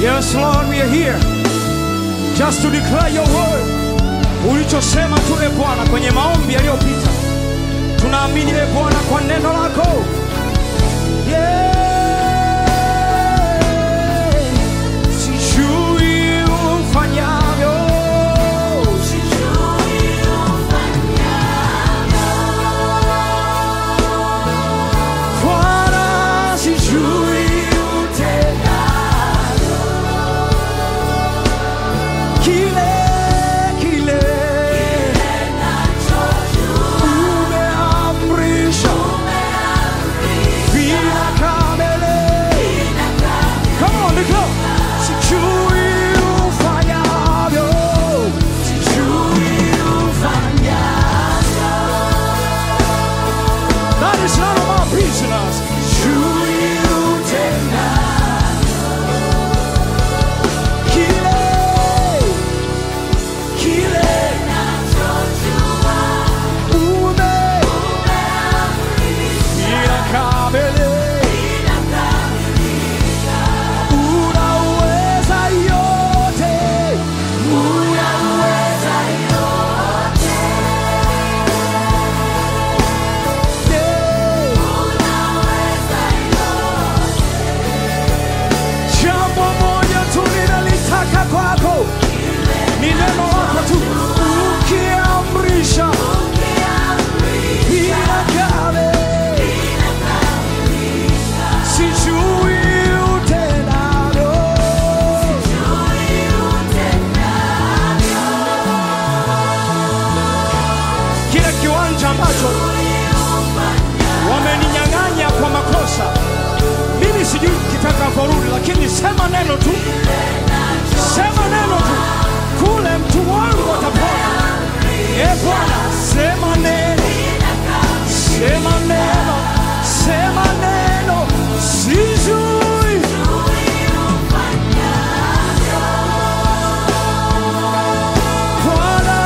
Yes, Lord, we are here just to declare your word. Ulichosema tu e Bwana kwenye maombi yaliyopita, tunaamini e Bwana kwa neno lako. Yeah. Sijui ufanyavyo, Bwana, sijui utendavyo. Kile, kile umeamrisha vinakamilika. Come on, declare. Sijui ufanyavyo. That is none of our business. Sijui utendavyo. Kile, kile ume inakamilika. Unaweza yote. Yeah. Jambo moja tu ninalitaka kwako, ni neno lako tu. Ukiamrisha inakame, sijui utendavyo. Kile kiwanja ambacho wameninyang'anya kwa makosa, mimi sijui kitakavyorudi, lakini sema neno tu, sema neno tu, kule mtu wangu atapona. E Bwana, sema neno, sema neno, sema neno, sijui Bwana.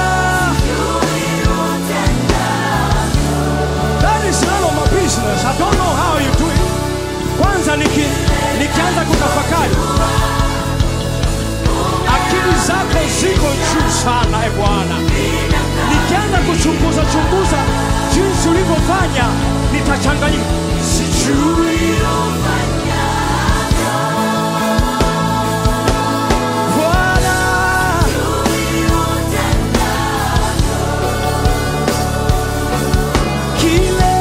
That is none of my business. I don't know how you do it. Kwanza niki, nikianza kutafakari, akili zako ziko juu sana e Bwana. Nikianza kuchunguza chunguza jinsi ulivyofanya, nitachanganyika. Sijui Bwana, kile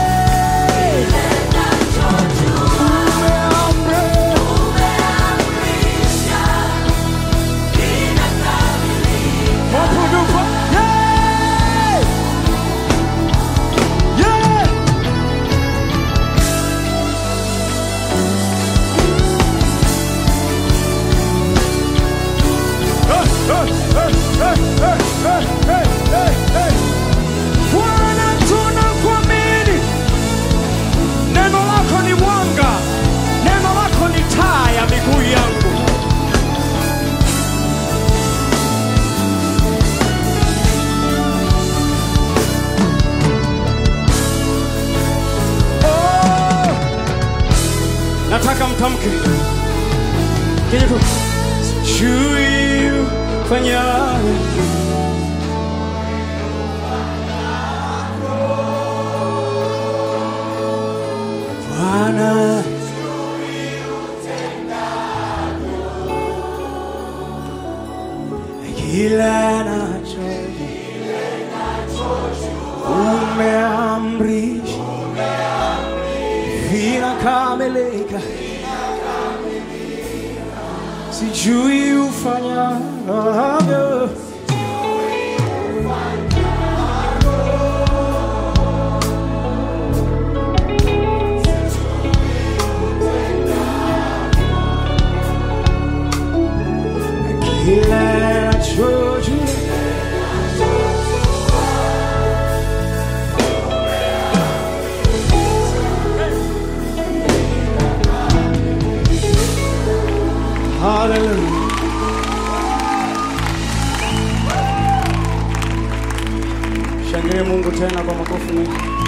umeamrisha Wapungufu. Yeah! Yeah! Hey, hey, hey, hey, hey, hey, hey, hey, hey. Bwana tunakuamini. Neno lako ni mwanga, neno lako ni taa ya miguu yangu. Oh, nataka mtamke kenye tu sijui ufanyayo Bwana kila nacho umeamrisha vinakamilika, sijui ufanyavyo. Kila nachojua Hallelujah. Shangilie Mungu tena kwa makofi mengi.